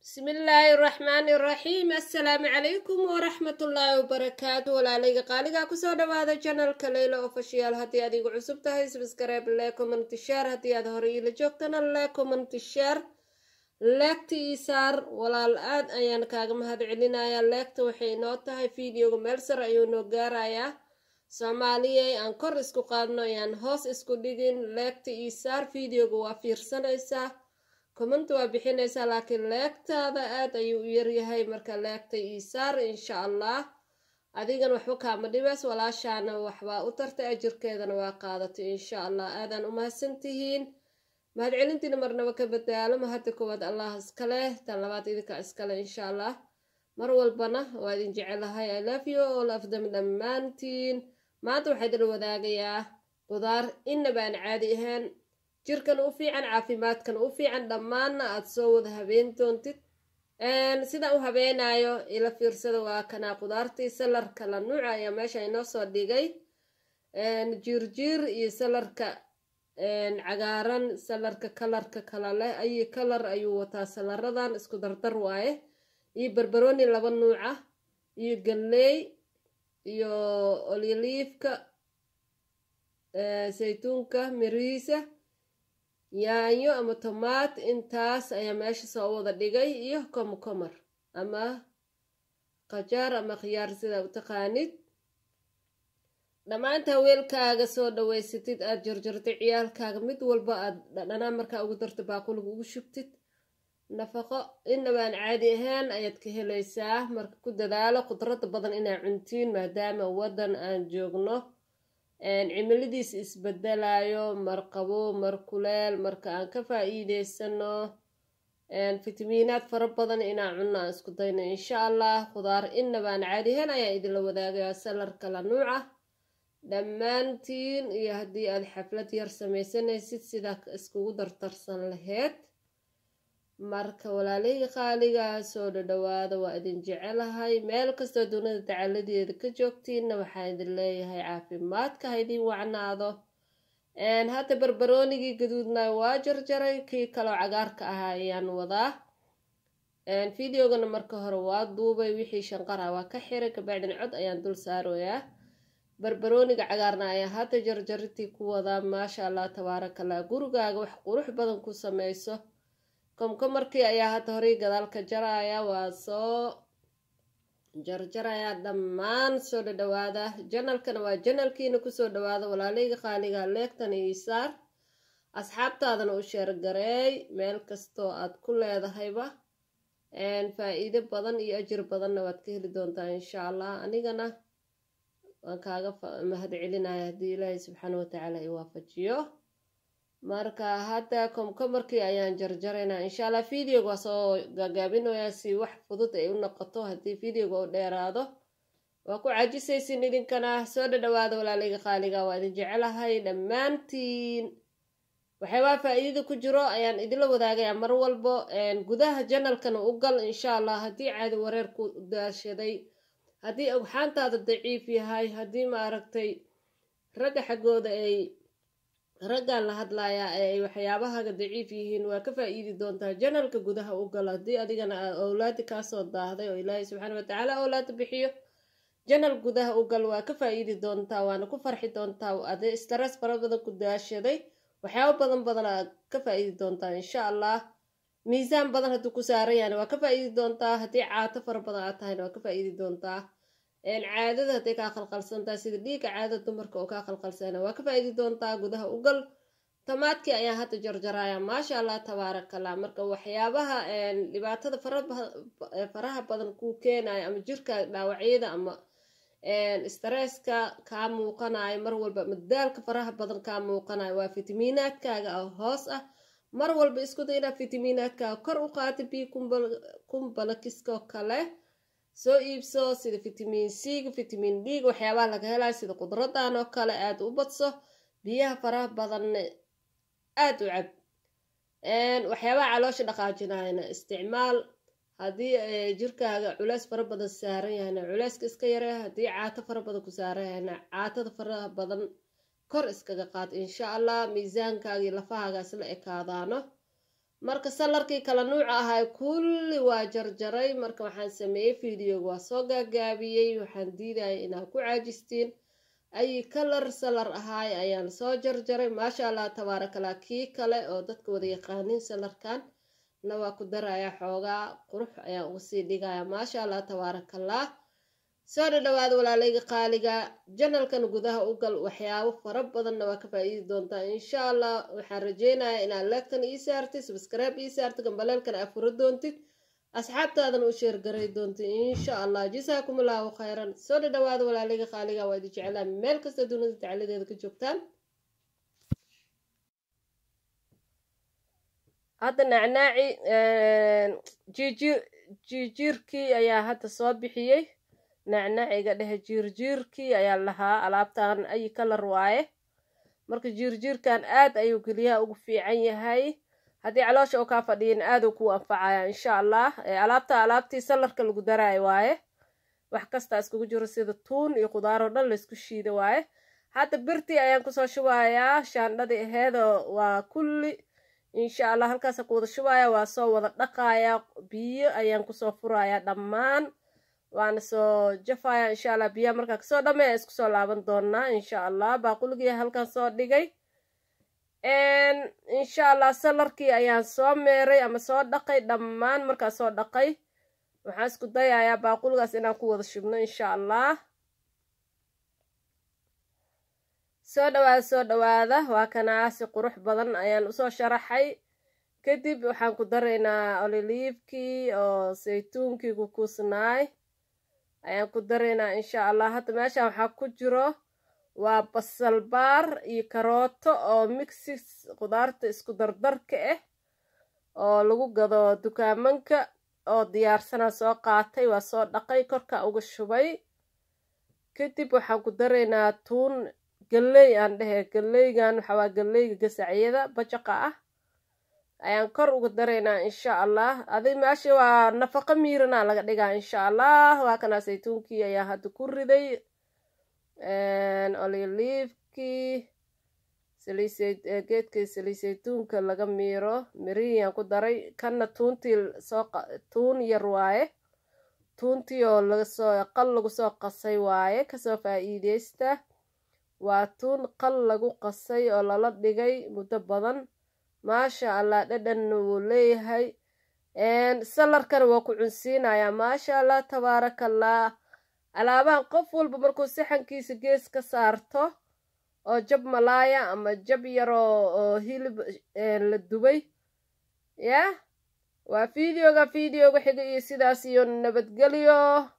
bismillaahi raxmaani raxiim assalaamu calaykum waraxmatullaahi wabarakaatu walaalayga qaaligaa kusoo dhawaada janalka leyla ofashiyaal haddii aad igu cusub tahay sbskrayb le commenty share haddii aad hore iila joogtana le commenty share leegta ii saar walaal aad ayaan kaaga mahad celinayaa leegta waxay inoo tahay videoga meel sar ayuu noo gaarayaa soomaaliyay aan kor isku qaadno ayaan hoos isku dhigin leegta ii saar videoga waa fiirsanaysaa comment waa bixinaysaa laakiin leegtaada aad ayuu u yaryahay marka leegta ii saar insha allah adigan waxba kaama dhibays walaashaana waxbaa u tartay ajirkeedana waa qaadatay insha allah aadaan u mahadsantihiin mahadcelintiina marnaba ka badaalo mahadda koowaad allah iskaleh tan labaad idinka iskale insha allah mar walbana waa idin jecelahay i love you all of them dhammaantiin maanta waxaa idin wadaagayaa qudaar inaba aan caadi ahayn jirkan u fiican caafimaadkan u fiican dhammaanna aada soo wada habeen doontid sidaan u habeenayo ila fiirsada waa kanaa qudaartii salarka la nuuca ayaa meesha inoo soo dhigay jiirjiir iyo salarka cagaaran salarka kalarka kala leh ayi kalar ayuu wataa salaradan isku dardar waaye iyo barbarooni laba nuuca iyo galley iyo olyoliifka saytuunka mirihiisa yaanyo ama tomaat intaas ayaa meesha soo wada dhigay iyo komkomar ama qajaar ama khiyaar sidaa u taqaanid dhammaantaa weelkaaga soo dhaweysatid aada jarjartay ciyaalkaaga mid walba aad dhadhanaa markaa ugu darta baaquliga ugu shubtid nafaqo inabaan caadi ahaan ayaad ka helaysaa marka ku dadaalo khudradda badan inaa cuntiin maadaama waddan aan joogno cimiladiis isbedelayo mar qabo mar kuleel marka aan ka faa-iideysano fitamiinaad fara badan inaan cunno aan isku dayno insha allah khudaar inabaan caadihan ayaa idinla wadaagayaa salarka la nuuca dhammaantiin iyo haddii aad xaflad yar sameysanaysid sidaa iskugu dartarsan laheyd marka walaalihii qaaligaa soo dhadhawaada waa idin jecelahay meel kastoo dunida dacaladeeda ka joogtiinna waxaa idin leeyahay caafimaadka ha idin wacnaado hadda barbaroonigii gaduudna waa jarjaray kii kaloo cagaarka ahaa ayaan wadaa videogana marka hore waa duubay wixii shanqara waa ka xiray kabacdin cod ayaan dul saaroyaa barbarooniga cagaarna ayaa hadda jarjaritii ku wadaa maasha allah tabaarakallah gurigaaga wax qurux badan ku sameyso komkomarkii ayaa hadda horay gadaalka jaraya waa soo jarjarayaa dhammaan soo dhadhawaada janalkana waa janalkiina kusoo dhawaada walaaleyga qaaliga leegtana iisaar asxaabtaadana u sheergareey meel kastoo aad ku leedahayba faa-iido badan iyo ajir badanna waad ka heli doontaa insha allah anigana waan kaaga mahad celinaya haddii ilaahay subxaana watacaala i waafajiyo marka hadda komkomarkii ayaan jarjaraynaa insha allah videoga waa soo gaagaabinayaa si wax fudud ay u noqoto haddii videoga u dheeraado waa ku caajisaysin idinkana soo dhadhawaada walaalayga qaaliga waa idin jecelahay dhammaantiin waxyaabaa faa-iidada ku jiro ayaan idinla wadaagayaa mar walbo gudaha janalkana u gal insha allah haddii caadi wareer ku daashaday haddii ogxaantaada daciif yahay haddii ma aragtay ragga xaggooda ay raggaan la hadlayaa ee ay waxyaabahaga daciif yihiin waa ka faa-iidi doontaa janalka gudaha u gal haddii adigana owlaadi kaasoo daahday oo ilaahay subxaana watacaala owlaada bixiyo janal gudaha u gal waa ka faa-iidi doontaa waana ku farxi doontaa ade stress fara badan ku daashaday waxyaabo badan badan aad ka faa-iidi doontaa insha allah miisaan badan hadduu ku saaran yahana waa ka faa-iidi doontaa haddii caato fara badan aad tahayna waa ka faa-iidi doontaa caadada hadday kaa qalqalsantahay sida dhiigga caadada dumarka oo kaa qalqalsana waa ka faa-iidi doontaa gudaha ugal tamaadkii ayaa hadda jarjaraya maasha allah tabaarakallah marka waxyaabaha dhibaatada faraha badan kuu keenayo ama jirka dhaawacyada ama stresska kaa muuqanayo mar walba ama daalka faraha badan kaa muuqanayo waa fitamiinaadkaaga ah hoos ah mar walba isku day inaad fitamiinaadkaaga kor u qaata biyo kumbalakiskoo kale soo iibso sida fitamiin c-ga fitamiin d-ga waxyaabaha laga helayo sida qudradan oo kale aada u badso biyaha faraha badanna aada u cab waxyaabaha caloosha dhaqaajinayana isticmaal haddii jirkaaga culeys fara badan saaran yahayna culeyska iska yare haddii caato fara badan ku saaran yahayna caatada faraha badan kor iskaga qaad insha allah miisaankaaga iyo lafahaaga isla ekaadaano marka salarkii kala nuuca ahay kulli waa jarjaray marka waxaan sameeyey videoga waa soo gaagaabiyey waxaan diidaya inaad ku caajistiin ay kalar salar ahaay ayaan soo jarjaray maasha allah tabaarakallah kii kale oo dadka wada yaqaanin salarkan na waa ku daraya xoogaa qurux ayaan uga sii dhigaya maasha allah tabaarakallah soo dhadhawaada walaalayga qaaliga janalkan gudaha u gal waxyaabo fara badanna waa ka faa-iidi doontaa insha allah waxaan rajeynayaa inaad leegtan ii saartid subscribe ii saartid gambaleelkan aad furo doontid asxaabtaadana u sheergaray doontid insha allah jasaakum allahu khayran soo dhadhawaada walaalayga qaaliga waa idi jeclaa meel kasta dunida tacaladeeda ka joogtaan hadda nacnaaci jiijir jiijiirkii ayaa hadda soo bixiyey nacnaciga dhehe jiirjiirkii ayaa lahaa alaabtan ay kalar waaye marka jiirjiirkan aad ayuu geliyaha ugu fiican yahay haddii caloosha oo kaa fadhiyin aaduu kuu anfacaya insha allah alaabta alaabtii salarka lagu daraayo waaye wax kasta iskugu jiro sida tuun iyo qudaaroo dhan laysku shiida waaye hadda birtii ayaan kusoo shubayaa shaandhadii aheedoo waa kulli insha allah halkaasa ku wada shubaya waa soo wada dhaqayaa biyo ayaan kusoo furayaa dhammaan waana soo jafaya insha allah biyaha markaa kasoo dhameeya isku soo laaban doonaa insha allah baaquligii halkan soo dhigay insha allah salarkii ayaan soo meeray ama soo dhaqay dhammaan markaa soo dhaqay waxaan isku dayayaa baaquligaas inaan ku wada shubno insha allah soo dhawaada soo dhawaada waa kanaasi qurux badan ayaan usoo sharaxay kadib waxaan ku daraynaa ololiifkii oo saytuunkii kukuusnaay ayaan ku daraynaa insha allah hadda meeshaan waxaa ku jiro waa basal baar iyo karooto oo mixis qudaarta isku dardarka ah oo lagu gado dukaamanka oo diyaarsanaa soo qaatay waa soo dhaqay korka uga shubay kadib waxaan ku daraynaa tuun galley aan dhehe galleygan waxaa waa galleyga gasacyada bajaqa ah ayaan kor uga daraynaa insha allah adig meesha waa nafaqo miiranaa laga dhigaa insha allah waa kanaa saytuunkii ayaa hadda ku riday oliliifkii geedkii saliid saytuunka laga miiro mirihiyaan ku daray kanna tuuntii soo tuun yar waaye tuuntii oo lagasoo qal lagu soo qasay waaye kasoo faa-iideysta waa tuun qal lagu qasay oo lala dhigay muddo badan maasha allah dhadhanna wuu leeyahay salarkana waa ku cunsiinayaa maasha allah tabaarakallah alaabahan qof walba markuu saxankiisa gees ka saarto oo jab malaaya ama jab yaroo oo hilib la dubay yah waa videoga videoga xiga iyo sidaas iyo nabadgelyo